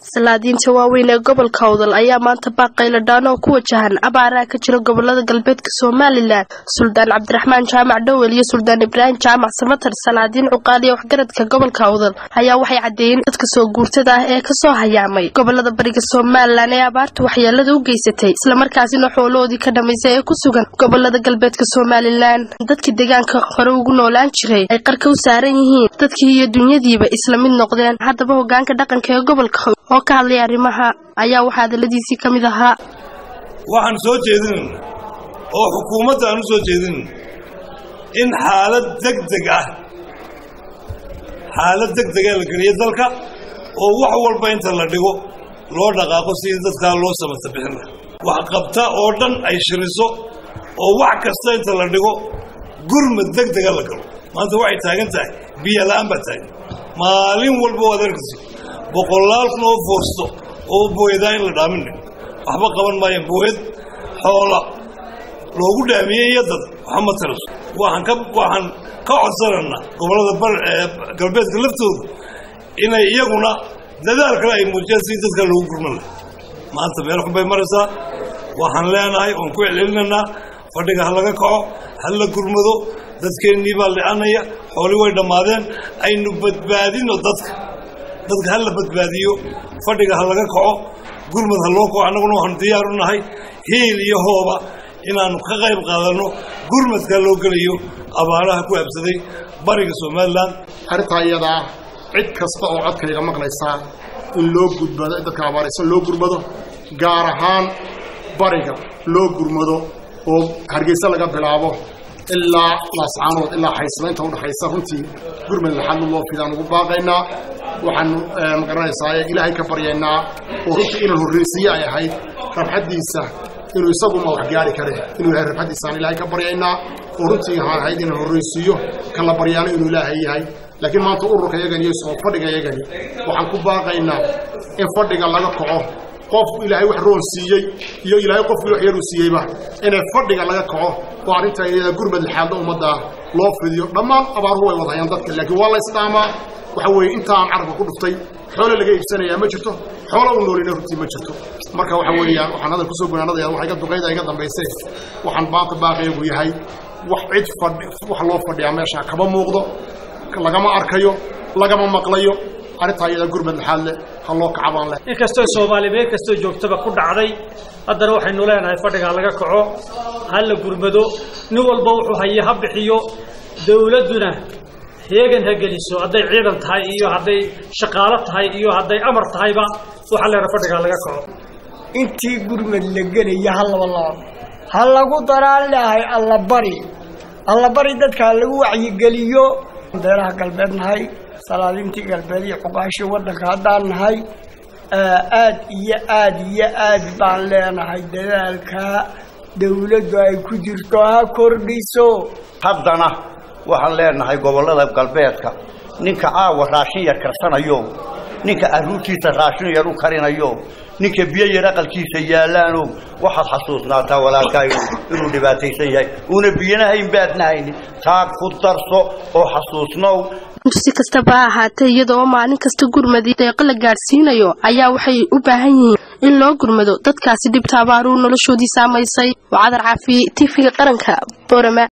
salaadiinta waaweyn ee gobolka awdal ayaa maanta baaqayladhaan oo ku wajahan abaaraha ka jira gobolada galbeedka somalilan suldaan cabdiraxmaan jaamac dhowel iyo suldaan ibraahim jaamac samatar salaadiin cuqaaliya waxgaradka gobolka awdal ayaa waxay caddeeyeen dadka soo guurtada ah ee kasoo hayaamay gobolada bariga somalilan ee abaartu waxyeelada u geysatay islamarkaasina xoolohoodii ka dhamaysay ee ku sugan gobolada galbeedka somalilan dadkii deegaanka hore ugu noolaan jiray ay qarka u saaran yihiin dadkii iyo dunyadiiba isla mid noqdeen haddaba hogaanka dhaqanka ee gobolka oo ka hadlay arrimaha ayaa waxaa hadaladiisii ka mid ahaa waxaan soo jeedinayna oo xukuumadda aan u soo jeedinayna in xaalad deg deg ah xaalad deg dega la geliyo dalka oo wax walba inta la dhigo loo dhaqaaqo sidii dadkaa loo samata bixin laha wax qabta oo dhan ay shiriso oo wax kasta inta la dhigo gurmad deg dega la galo maanta waxay taagan tahay biyo la'aan baa taagan maalin walba waad arkaysa boqolaal kun oo foosto oo booyadaa in la dhaamin waxba qaban maayaan booyad xoola loogu dhaamiyey iyo dad waxa ma taraso waxaan ka waxaan ka codsanaynaa gobollada galbeedka laftooda inay iyaguna dadaal kale ay muujiyaan sidii dadka loogu gurman laha maanta meel xun bay maraysaa waxaan leenahay oon ku celcelinaynaa fadhiga ha laga kaco ha la gurmado dadkeennii baa li'anaya xooli way dhammaadeen aynu badbaadino dadka dadka ha la badbaadiyo fadhiga ha laga kaco gurmad ha loo kaco annaguna waxaanu diyaar u nahay hiil iyo hooba inaannu ka qayb qaadanno gurmadka loo gelayo abaaraha ku habsaday bariga somalilan arrintaa iyadaa cid kasta oo codkayga maqlaysaa in loo gudbado dadka abaaraysan loo gurmado gaar ahaan bariga loo gurmado oo hargeysa laga bilaabo ilaa laascaanood ilaa xaysla inta udhaxaysa runtii gurmad laxadlu loo fidaan ugu baaqaynaa waxaanu magaranaysaa ilaahay ka baryaynaa oo runtii inaan horreysiye ay ahayd rabxaddiisa inuu isaguma wax gaari kare inuu ilahay rabxaddiisaan ilaahay ka baryaynaa oo runtii waxaan ahayd inaan horreysiiyo kan la baryaano inuu ilaahay yahay laakiin maanta ururka yagani iyo soo fadhiga yagani waxaan ku baaqaynaa in fadhiga laga kaco qof ilaahay wax roon siiyey iyo ilaahay qofkii wax yaruu siiyeyba inay fadhiga laga kaco oo arrintaa iyada gurmad lixaadda ummadda loo fidiyo dhammaan abaaruhu way wadahayaan dadka laakiin waa la ysdhaamaa waxa weeye intaan carabka ku dhuftay xoole laga iibsanayaa ma jirto xoola u noolina runtii ma jirto marka waxa weeyaan waxaan hadal kusoo gunaanadaya waxa iga duqayda iga dambaysay waxaan baaqi baaqiyagu yahay wax cid fadhi wax loo fadhiyaa meesha kama muuqdo lagama arkayo lagama maqlayo arrintaa iyada gurmad laxaad leh ha loo kacabaan leh inkastoo soomaali meel kastoo joogtaba ku dhacday haddana waxaynu leenahay fadhiga ha laga kaco ha la gurmado nin walba wuxuu haye ha bixiyo dawladduna heegan ha geliso hadday ciidan tahay iyo hadday shaqaalo tahay iyo hadday amar tahayba waxaa leena fadhiga ha laga kaco intii gurmad la gelaya ha laba laabo ha lagu daraan leahay allabari allabari dadka ha lagu wacyigeliyo beeraha galbeed nahay salaadiintii galbeed iyo cuqaashii waddanka haddaan nahay aad iyo aad iyo aad baan leenahay dadaalka dawladdu ay ku jirto ha kordhiso haddana waxaan leenahay gobollada galbeedka ninka caawa raashin yar karsanayo ninka arruurtiisa raashin yar u karinayo ninka biyo yar aqalkiisa yaallaano waxaad xasuusnaataa walaalkaayo inuu dhibaataysan yahay uuna biyana hayn baadna haynin taa ku darso oo xasuusnow si kastaba ha ahaatee iyada oo maalin kasta gurmadi deeqo la gaadhsiinayo ayaa waxay u baahan yihiin in loo gurmado dadkaasi dhibta abaaruu noloshoodii saamaysay waa cadar caafiye tifiga qaranka boorama